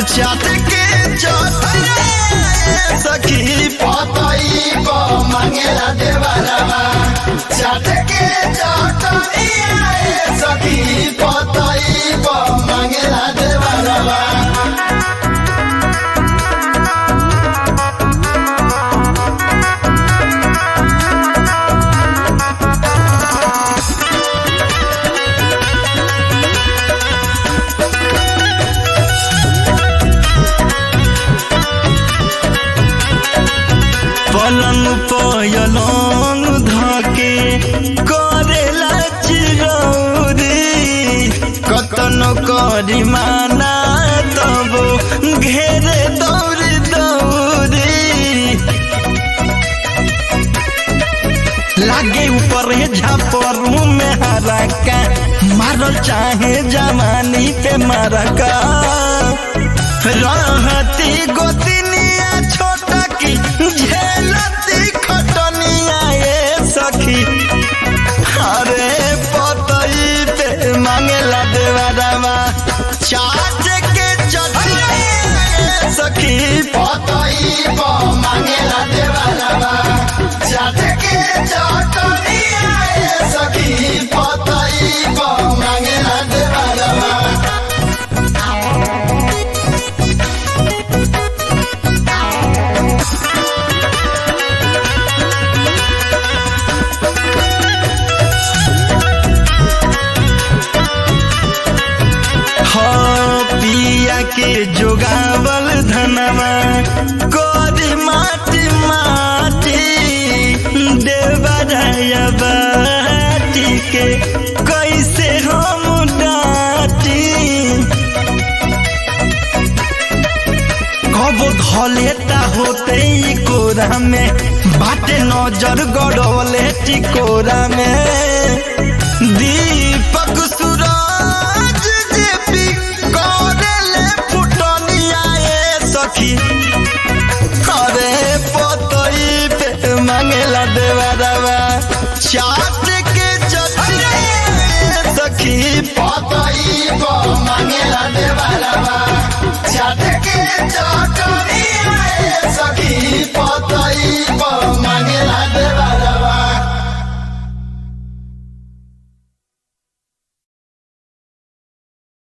चाट के चटनी सखी पतई प मांगेला देवरवा चाट के चटनी सखी पतई प मांगेला देवरवा पलंग पयलंग धके करेला चिरौरी कतनो करी माना तब घेरे दौड़ी दौड़ी लागे ऊपर झापरू में हरका मारल चाहे जवानी पे मरका रहती गोतिनिया छोटा की झेलती खटनिया ये सखी अरे पतई पे मांगेला देवरवा चाट के चटनी सखी पतई प मांगेला देवरवा चाट के चटनी सखी पतई प मांगेला देवरवा हाँ पिया के जोगावल धनवा कोरी माटी माटी देवराया बाटी के कैसे हम डाटी कबो धलेता होते ई कोरा में बाटे नजर गड़वले टिकोरा में दीपक सूरज जेपी करेले फुटनिया ए सखी करे पतई पे मांगेला देवरवा चाट के चटनी सखी पतई प मांगेला देवरवा चाट के चटनी सखी